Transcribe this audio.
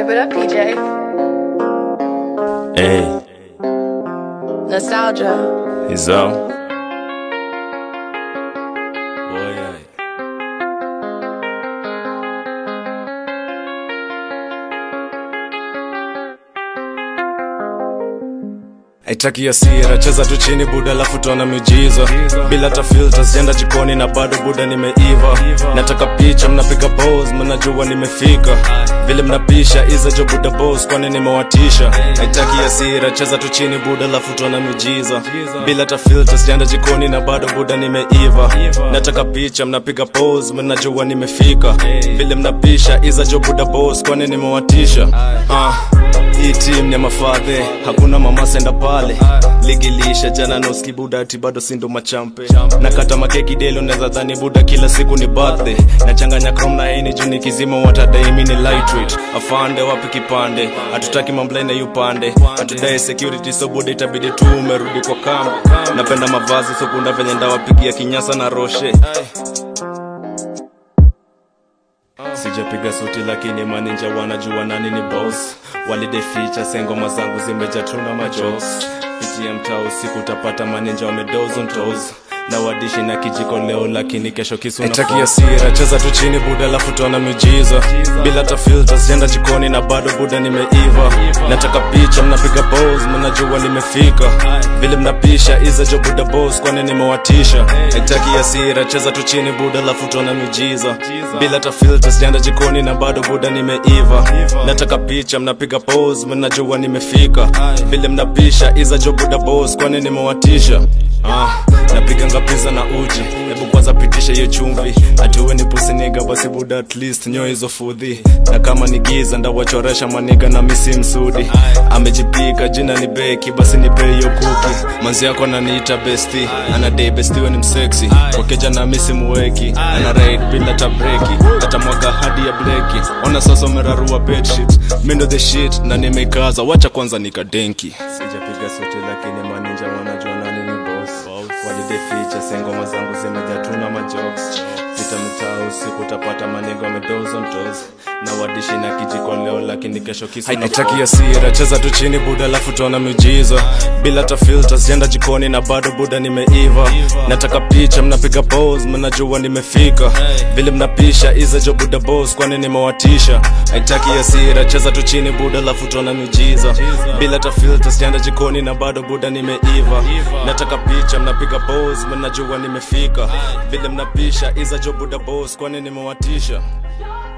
Hype it up, PJ. Hey, Nostalgia. Izzo. Boy, ay. Haitaki hasira, cheza tu chini buda, alafu tuona miujiza bila hata filters, jenda jikoni na bado buda nimeiva. Nataka picha, mnapiga pose, mnajua nimefika vile mnapisha iza jo buda boss, kwani nimewatisha. Haitaki hasira, cheza tu chini buda, alafu tuona miujiza bila hata filters, jenda jikoni na bado buda nimeiva. Nataka picha, mnapiga pose, mnajua nimefika vile mnapisha iza jo buda boss, kwani nimewatisha. Ah, hii team ni ya mafadhe, hakuna mama senda pale ligilisha jana noski buda ati bado sindo machampe nakata makeki delo naweza dhani buda kila siku ni birthday nachanganya chrome na heni juu nikizima watadai mi ni lightweight afande wapi kipande hatutaki mamblai na yupande hatudai security so buda itabidi tu umerudi kwa kambi napenda mavazi sokunda venye ndawapigia kinyasa na roshe sijapiga suti lakini maninja wanajua nani ni boss walideficha sengoma zangu zimejatuna majos pitia mtaa usiku utapata maninja wamedozon tos na wadishi na kijiko leo lakini kesho kisu Haitaki hasira cheza tu chini buda alafu tuona miujiza bila hata filters jenda jikoni na bado buda nimeiva nataka picha mnapiga pose mnajua nimefika vile mnapisha iza jo buda boss kwani nimewatisha haitaki hasira cheza tu chini buda alafu tuona miujiza bila hata filters jenda jikoni na bado buda nimeiva nataka picha mnapiga pose mnajua nimefika vile mnapisha iza jo buda boss kwani nimewatisha ah, napiganga pizza na uji hebu kwanza pitisha hiyo chumvi atuwe ni pusiniga basi buda at least nyo hizo fudhi na kama ni giza ndawachoresha maniga na misi msudi amejipika jina ni beki basi nipe hiyo kuki manzi yako ananiita besti anadai bestiwe ni mseksi wakeja na misi muweki ana raid bila tabreki atamwaga hadi ya bleki ona sasa umerarua bedsheet mindo the shit na nimekaza wacha kwanza nikadenki sijapiga suti lakini maninja wanajua nani ni boss walideficha sengoma zangu zimejatuna majokes pita mitaa usiku utapata manigo amedozontos na wadishi na kijiko leo lakini kesho kisu haitaki hasira cheza tu chini buda alafu tuona miujiza bila hata filters jenda jikoni na bado buda nimeiva nataka picha mnapiga pose mnajua nimefika vile mnapisha iza jo buda boss kwani nimewatisha haitaki hasira cheza tu chini buda alafu tuona miujiza bila hata filters jenda jikoni na bado buda nimeiva nataka picha mnapiga pose mnajua nimefika vile mnapisha iza jo buda boss kwani nimewatisha